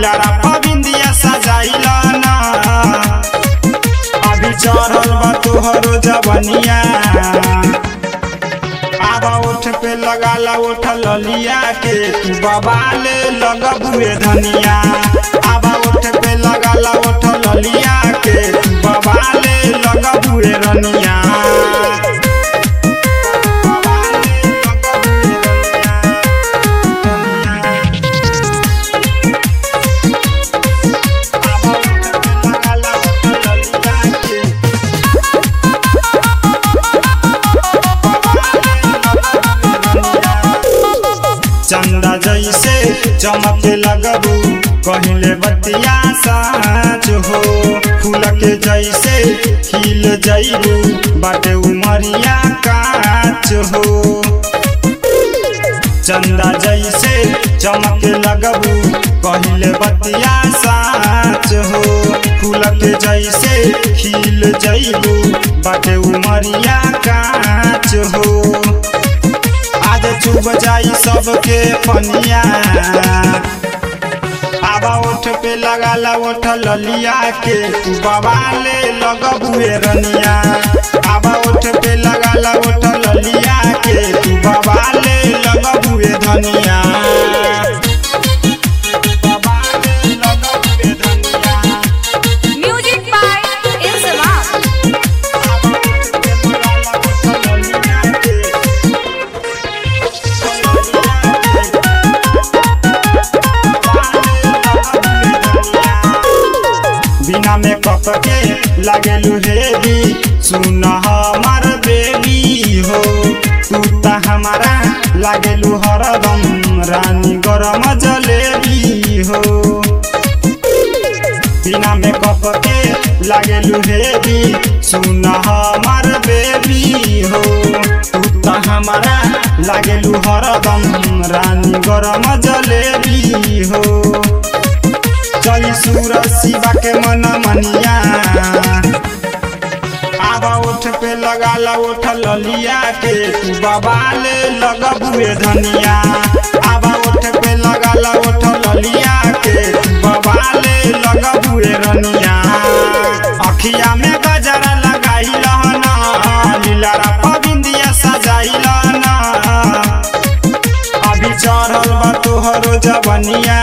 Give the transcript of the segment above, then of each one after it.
लीलारा पबिंदिया सजाइल ना अभी चढ़ल बा तोहरो जवनिया आबा ओठ पे लगाला ओठ ललिया के तू बबाले लगबुए धनिया आबा ओठ पे लगाला ओठ ललिया के तू बबाले लगबुए रनिया बबाले लगबुए रनिया। आबा ओठ पे लगाला ओठ ललिया के चंदा जैसे चमके लगबू कहिले बतिया साँच हो फूल के जैसे खिल जैबू बाटे उमरिया काच हो चंदा जैसे चमके लगबू कहिले बतिया साँच हो फूल के जैसे खिल जैबू बाटे उमरिया काच हो आज चुब जाई सबके पनिया आबा ओठ पे लगाला ओठ ललिया के तू बवाले लगबुए रनिया आबा ओठ पे लगाला ओठ ललिया के तू बवाले लगबुए धनिया बवाले लगबुए धनिया Music by Insamam. आबा ओठ पे लगाला ओठ ललिया के बिना मेकअप के लागेलू हेवी सुन हमार बेबी हो तू त हमारा लागेलू हरदम रानी गरम जलेबी हो बिना मेकअप के लागेलू हेवी सुन हमार बेबी हो तू त हमारा लागेलू हरदम रानी गरम जलेबी हो चली सूरज शिवा के मन मनिया आबा ओठ पे लगाला ओठ ललिया के तू बबाले लगबुए धनिया आबा ओठ पे लगाला ओठ ललिया के तू बबाले लगबुए रनिया अखिया में गजरा लगाइल ना लीलारा पबिंदिया सजाइल ना अभी चढ़ल बा तोहरो जवनिया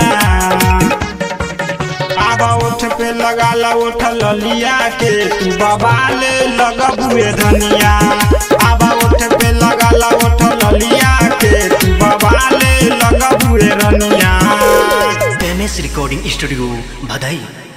आबा ओठ पे लगाला ओठ ललिया के तू बबाले लगबुए धनिया आबा ओठ पे लगाला ओठ ललिया के तू बबाले लगबुए रनिया एम एस रिकॉर्डिंग स्टूडियो भदई